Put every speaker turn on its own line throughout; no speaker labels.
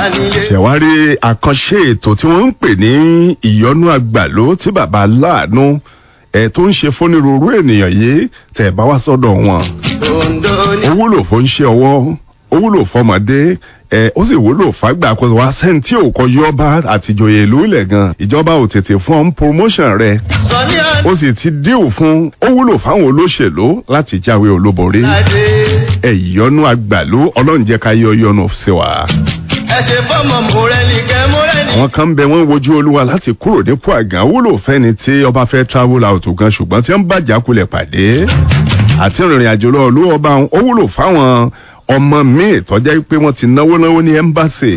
nílé.
ṣẹ̀wárí àkànṣe ètò tí wọ́n ń pè ní ìyọnú àgbàló tí bàbá aláàánú ẹ̀ tó ń ṣe fónírúurú ènìyàn yìí tẹ̀ bá wá sọ́dọ̀ wọn.
Ondo ní.
ó wúlò fún ṣe ọwọ́ ó wúlò fọmọdé ẹ ó sì wúlò fàgbà àkóso wa sẹ́ni tí ò kọ yọba àtijọ́yè ìlú ilẹ̀ gan ìjọba ò tètè fún ọ́n promotion rẹ̀
Sọ ní
ó sì ti díù fún ó wúlò fáwọn olóṣèlú láti jáwé olúborí
àdé.
ẹ ìyọnú àgbàlú ọlọ́run jẹ́ ká yọ yọnu sí wa.
Ẹ ṣe fọ́mọ Mórẹ́nìkẹ́ Mórẹ́nì.
àwọn kan ń bẹ wọn wojú olúwa láti kúrò nípò àgàn wúlò fẹ́ni tí ọba fẹ́ travel out gan ṣùgbọ́n tí wọ́n bàjá kulẹ̀ pàdé àti ìrìn àjò lọ olú ọba ó wúlò fáwọn ọmọ míì tọ́jà pé wọ́n ti náwó náwó ní ẹ́mbáṣì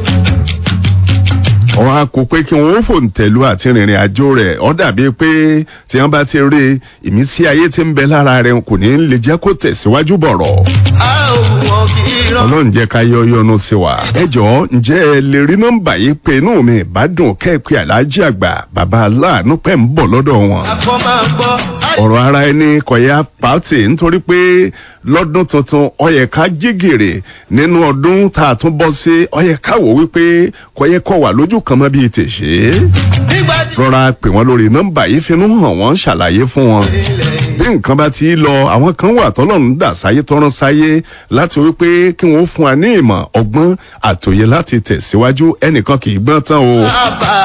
wọ́n á kó pé kí wọ́n ó fòǹtẹ̀lú àti ìrìn àjò rẹ̀ ọ́ dàbí pé tí wọ́n bá ti rí ìmísí ayé tí ń bẹ lára rẹ̀ kò ní lè jẹ́ kó tẹ̀síwájú bọ̀rọ̀
A ò wọ́n kì í rán.
ọlọ́run jẹ́ ká yọ yọnu sí wa. ẹ jọ̀ọ́ ǹjẹ́ ẹ lè rí nọ́mbà yìí pé inú mi ìbádùn kẹ́ẹ̀pẹ́ aláàjì àgbà bàbá aláàánú pẹ̀ ń bọ̀ lọ́dọ̀ wọn.
Akọ máa gbọ́.
ọ̀rọ̀ ara ẹni kọ̀yà pàtì nítorí pé lọ́dún tuntun ọyẹ ká jí gèrè nínú ọdún tá a tún bọ́ sí ọyẹ ká wò wípé kọ̀yẹ kọ̀ wà lójú kan mọ́ bíi tèṣe.
Nígbà tí
rọra pè wọ́n lórí nọ́mbà yìí finú hàn wọ́n ṣàlàyé fún wọn
ilẹ̀
bí nǹkan bá ti lọ àwọn kan wà tọ́lọ́run dà sáyé tọ́rán sáyé láti wípé kí wọ́n fún wa ní ìmọ̀ ọgbọ́n àtòyè láti tẹ̀síwájú ẹnìkan kì í gbọ́n tán o.
bàbá.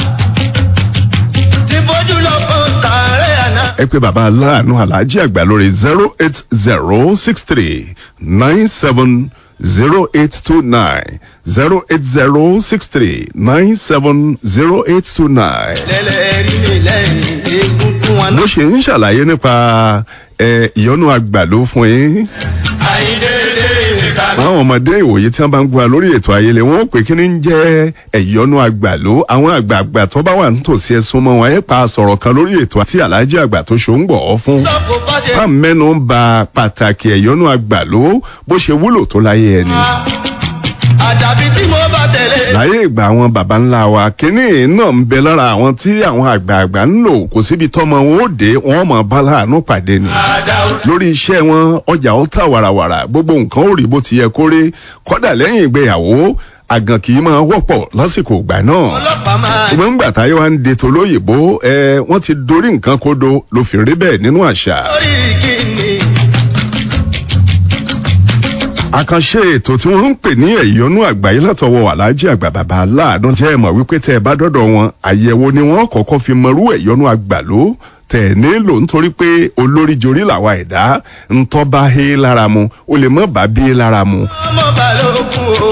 Ti bójú lọ fún sàárẹ̀ àná.
ẹ pé bàbá aláàánú aláàjì àgbà lórí zero eight zero six three nine seven zero eight two nine zero eight zero six three nine seven zero eight two nine.
Lẹ́lẹ̀ rí mi lẹ́yìn egungun wọn.
bó ṣe ń ṣàlàyé nípa ẹ, ìyọnu àgbàló fún yín.
Àyíndéédé ìkàlọ́.
àwọn ọmọdé ìwòye tí wọn bá ń gba lórí ètò ayẹlẹ wọn ó pè kí ni ń jẹ ẹyọnu àgbàló àwọn àgbààgbà tó bá wà nítòsí ẹsùn mọ wọn ẹ pa sọ̀rọ̀ kan lórí ètò àti aláàjì àgbà tó ṣó ń gbọ ọ fún.
Sọ́kò bá ṣe
bá mẹ́nu ń ba pàtàkì ẹ̀yọ́nú àgbàló bó ṣe wúlò tó láyé ẹni.
àdàbí tí mo bá tẹ̀lé.
láyé ìgbà àwọn baba ńlá wa kínní náà ń bẹ lára àwọn tí àwọn àgbààgbà ń lò kò síbi tọ́mọ wọn ó dé wọn mọ̀ bá láàánú pàdé ni.
Àdàó.
lórí iṣẹ́ wọn ọjà ó tà wàràwàrà gbogbo nǹkan ó rí bó ti yẹ kó rí kọ́dà lẹ́yìn ìgbéyàwó àgàn kì í máa wọ́pọ̀ lásìkò ìgbà náà.
Ọlọ́pàá máa.
ṣùgbọ́n ńgbà táyé wa ń de tolóyìnbó ẹ wọ́n ti dorí nǹkan kodo ló fi rí bẹ́ẹ̀ nínú àṣà.
Lórí kìíní.
àkànṣe ètò tí wọ́n ń pè ní ẹ̀yọ́nú àgbáyé látọwọ́ aláàjì àgbà bàbá aláàánú jẹ́ ẹ̀mọ̀ wípé tẹ́ ẹ bá dọ́dọ̀ wọn àyẹ̀wò ni wọ́n kọ́kọ́ fi mọrú ẹ̀yọ́nú àgbàló tẹ̀ nílò nítorí pé olórí jorí làwa ẹ̀dá ńtọ́ bá hé lára mu ó lè mọ́ bá bí lára mu.
Ọmọ balógun o.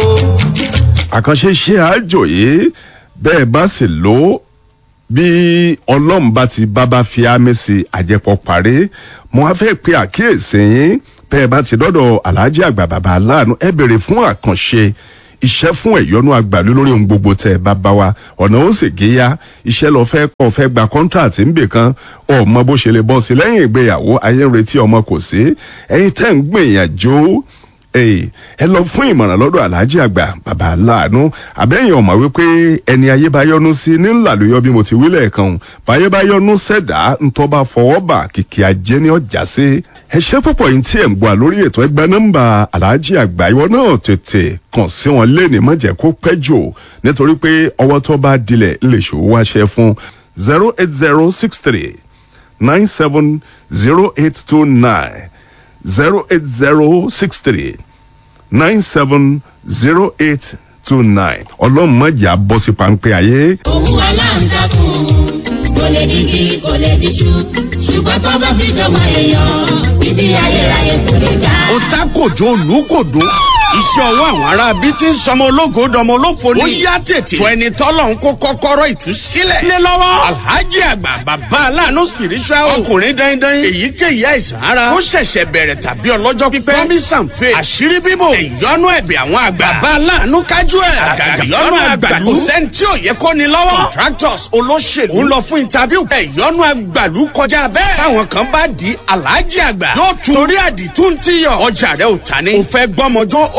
àkànṣe ṣe àjò yìí bẹ́ẹ̀ bá sì lò ó bí ọlọ́run bá ti bábá fi ámì sí àjẹpọ̀ parí mo wá fẹ́ pe àkíyèsí yín bẹ́ẹ̀ bá ti dọ́dọ̀ aláàjì àgbà bàbá aláàánú ẹ bèrè fún àkànṣe iṣẹ́ fún ẹ̀yọ́nú àgbàlú lórí ohun gbogbo tẹ̀ bá bá wa ọ̀nà ó sì géyà iṣẹ́ lọ fẹ́ kọ́ fẹ́ gba kọ́ńtàtì ńbè kan ọmọ bó ṣe lè bọ́ sí lẹ́yìn ìgbéyàwó ayé ń retí ọmọ kò sí ẹ̀yin tẹ́ ń gbìyànjú Èè, ẹ lọ fún ìmọ̀ràn lọ́dọ̀ aláàjì àgbà bàbá aláàánú àbẹ́yìn ọ̀mọ̀ wípé ẹni ayé bá yọnu sí ní ńlàlóyọ bí mo ti wí lẹ́ẹ̀kan báyé bá yọnu sẹ̀dá ńtọ́ bá fọwọ́ bà kìkì ajé ní ọjà sí. ẹ ṣe púpọ̀ yìí tí ẹ̀ ń gbọ́ lórí ètò ẹgbẹ́ nọ́mbà aláàjì àgbà ìwọ náà tètè kàn sí wọn léèní mọ̀jẹ̀ kó pẹ́ jù nítorí pé ọwọ́ tó bá dilẹ̀ lè ṣòwò wáṣẹ fún zero eight zero six three nine seven zero eight two nine zero eight zero six three nine seven zero eight two nine ọlọ́run mọ̀jà bọ́ sí pańpẹ́ ayé.
òun aláǹtakùn kò lè digi kò lè diṣu ṣùgbọ́n tó bá fi dọ́mọ èèyàn títí ayérayé kò lè já.
ó tá kòjó olùkòdó iṣẹ́ ọwọ́ àwọn ará bíi ti ń sọmọ ológo dọmọ olófo ni. ó yá tètè. tó ẹni tọ́lọ̀ ń kó kọ́kọ́rọ́ ìtúsílẹ̀. lé lọ́wọ́ alhaji àgbà bàbá aláàánú spiritual ọkùnrin dandan èyíkéyìí àìsàn ara ó ṣẹ̀ṣẹ̀ bẹ̀rẹ̀ tàbí ọlọ́jọ́ pípẹ́ promise and faith àṣírí bíbò ìyọnu ẹ̀bẹ̀ àwọn àgbà bàbá aláàánú kájú ẹ̀ àgàgà ìyọnu àgbàlú kò sẹ́ni tí ò yẹ kó ni lọ́wọ́ contractors olóṣèlú ń lọ fún interview ìyọnu àgbàlú kọjá bẹ́ẹ̀ táwọn kan bá di alhaji àgbà yóò tún torí àdìtú ti yọ ọjà rẹ ò ta ni. ò fẹ́ gbọ́mọjọ́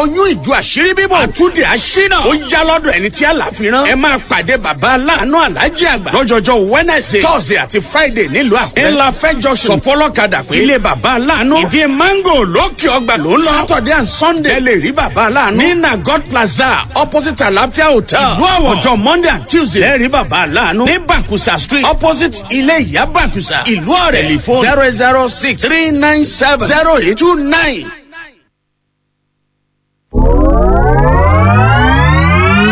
oyún ìjọ àṣírí bíbọ̀ àtúndì àṣínà ó yá lọ́dọ̀ ẹni tí àlàfíran ẹ máa pàdé bàbá aláàánú alájí àgbà lọ́jọ́jọ́ wednesday thursday àti friday nílùú àkúrẹ́ ńlá fẹ́jọ́ sọ fọlọ́kadà pé ilé bàbá aláàánú ìdí mango lókè ọgbà ló ń lọ saturday and sunday ẹ lè rí bàbá aláàánú ní nagot plaza opposite àlàáfíà hotel ìlú àwọ̀ ọjọ́ monday and tuesday ẹ rí bàbá aláàánú ní bakusa street opposite ilé ìyá bakusa ìlú ọ̀rẹ́ telephone zero zero six three nine seven zero eight two nine.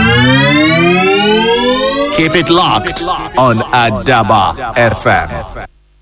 Keep it locked on Adaba FM.